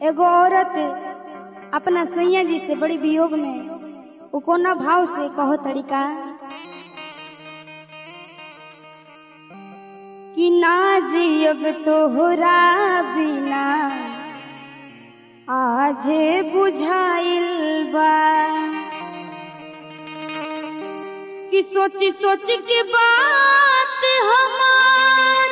एगो औरत अपना सैया जी से बड़ी वियोग में उ कोना भाव से कहो तरीका कि ना जियब तोहरा बिना आजे बुझाइल बा कि सोची सोच के बात हमार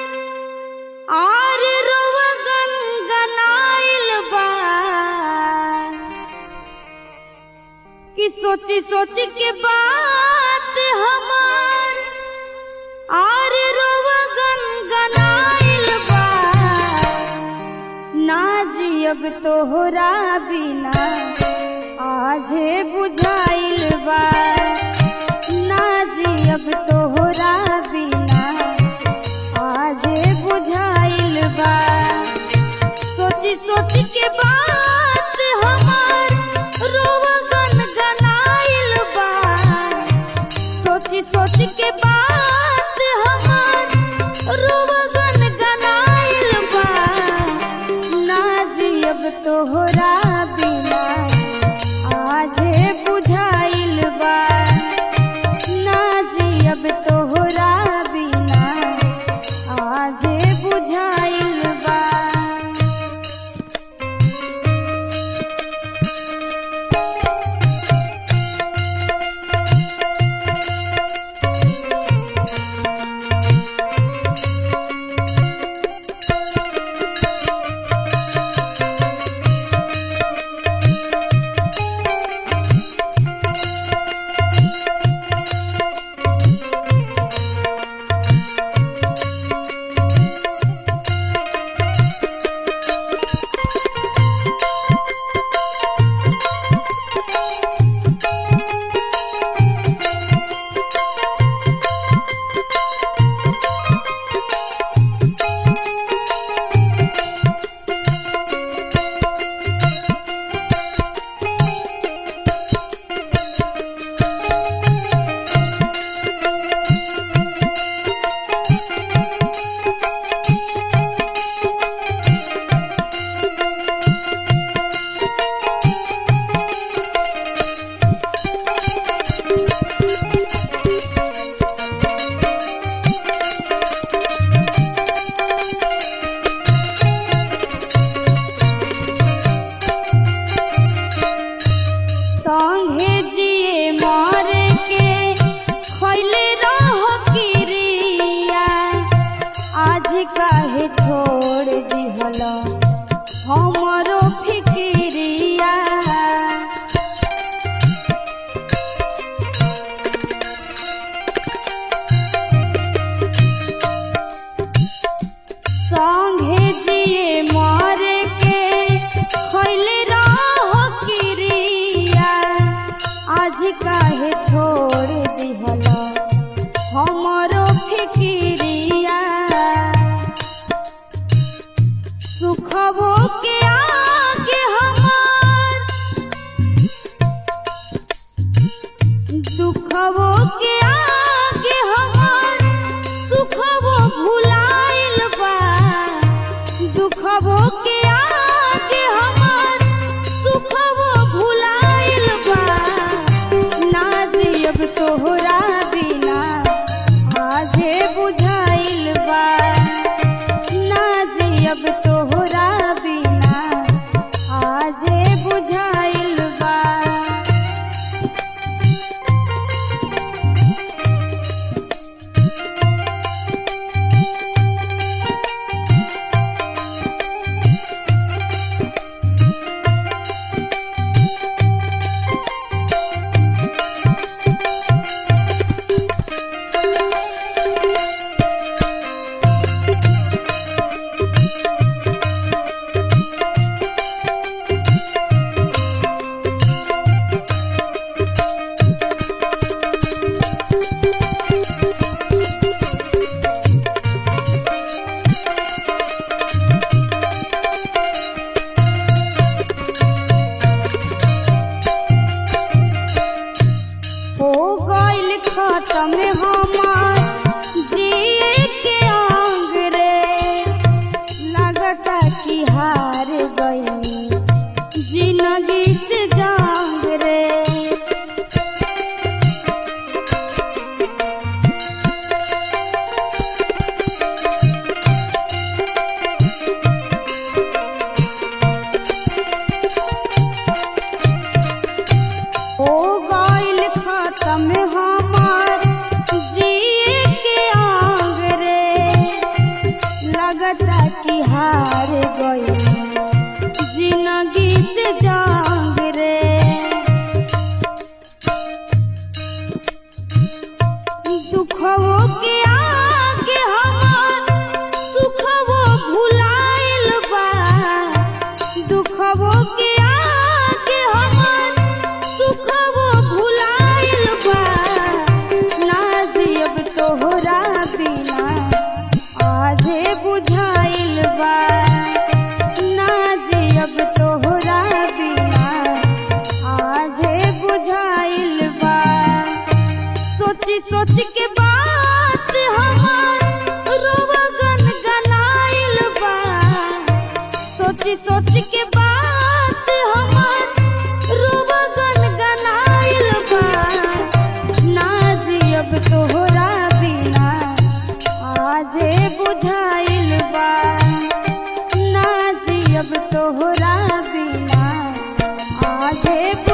आर रोवा गनगनाइल बा कि सोची सोच के बात हमार आर रोवा गनगनाइल बा ना जियब तोहरा बिना आजे बुझाइल बा ना जियब तोहरा बिना आजे बुझाइल बा सोची सोच के बात हमार रोवा गनगनाइल बा सोची सोच के बात हमार रोवा गनगनाइल बा ना जियब तोहरा बिना आजे बुझाइल बा ना जियब तोहरा बिना आजे बुझाइल बा संगे जिए मर के खैले रहो किरिया आज काहे छोड़ दिहल हमरो फिकिरिया संगे जिए मर के खैले रहो किरिया आज काहे छोड़ दिहल हमरो फिकिरिया सुखबो के आगे हमार दुखबो के आगे हमार सुखबो भुलाइल बा दुखबो के आगे हमार सुखबो भुलाइल बा ना जियब तोहरा बिना आजे बुझाइल बा ना जियब तोहरा बिना आजे बुझाइल बा हो गइल खत्म हमार जिए के अंग रे लगता कि हार गइल में हमार जिए के आंग रे लगता कि हार गई जिंदगी से जांग रे दुखवो के आगे हमार सुखवो भुलाइल बा दुखवो के आगे हमार सुखवो भुलाइल बा ना जियब तोहरा बिना आजे बुझाइल बा ना जियब तोहरा बिना आजे बुझाइल बा सोची सोच के बात हमार रोवगन गनाइल बा सोची सोच के बात हमार रोवगन गनाइल बा ना जियब तोहरा बिना आजे बुझाइल बा ना जियब तोहरा बिना आजे